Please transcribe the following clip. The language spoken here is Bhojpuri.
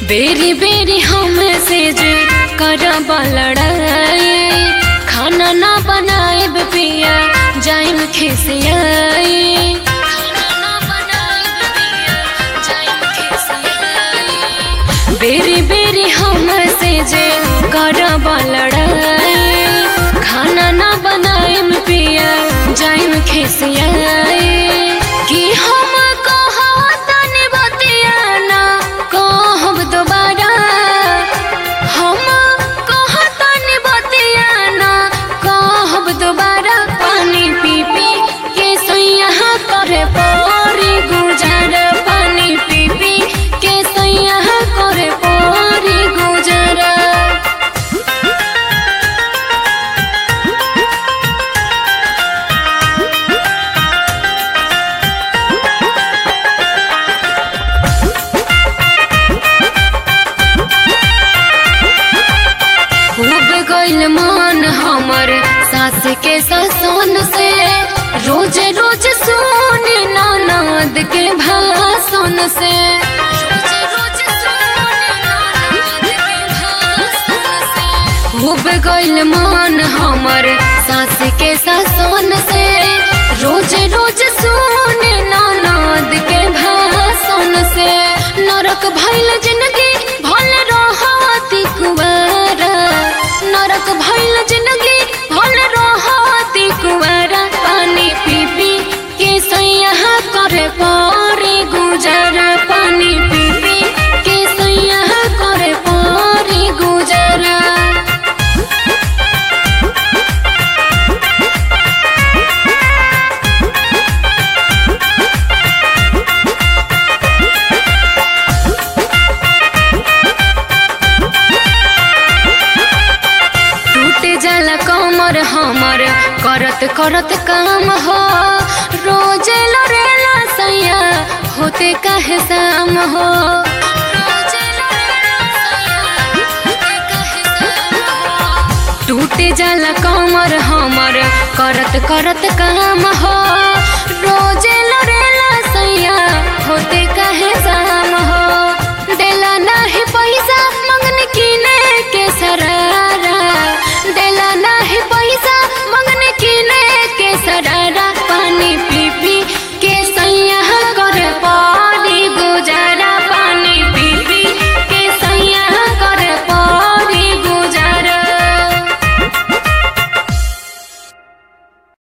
बेरी बेरी हमसे जे करब लड़ाई खाना ना बनाएब पिया जाइम खिसियाई खाना ना बनाएब पिया जाइम खिसियाई बेरी बेरी हमसे जे करब लड़ाई खाना ना बनाएब पिया जाइम खिसियाई कि हम कहतनी बतिया ना कहब दोबारा हम कहतनी बतिया ना कहब दोबारा पानी पी पी के सैया करे परी गुजर पानी पी पी के सैया करे परी गुजर खूब गइल मन हमर सास के ससन से रोज रोज सुन ननद के भाषण से रोज रोज सुन ननद के भाषण से खूब गइल मन हमर सास के ससन से रोज रोज सुन ननद के भाषण से नरक भइल जिंदगी भल रहती कुवारा नरक भइल जिंदगी भल रहती कुवारा पानी पी पी के सैया करे परी गुजर पानी पी पी के सैया करे परी गुजरा टूट जाला कमर हमर करत करत काम हो रोज लड़ेला सैया होते काहे शाम हो रोज लड़ेला सैया, होते काहे शाम हो। टूट जाला कमर हमर करत करत काम हो रोज लड़ेला सैया होते काहे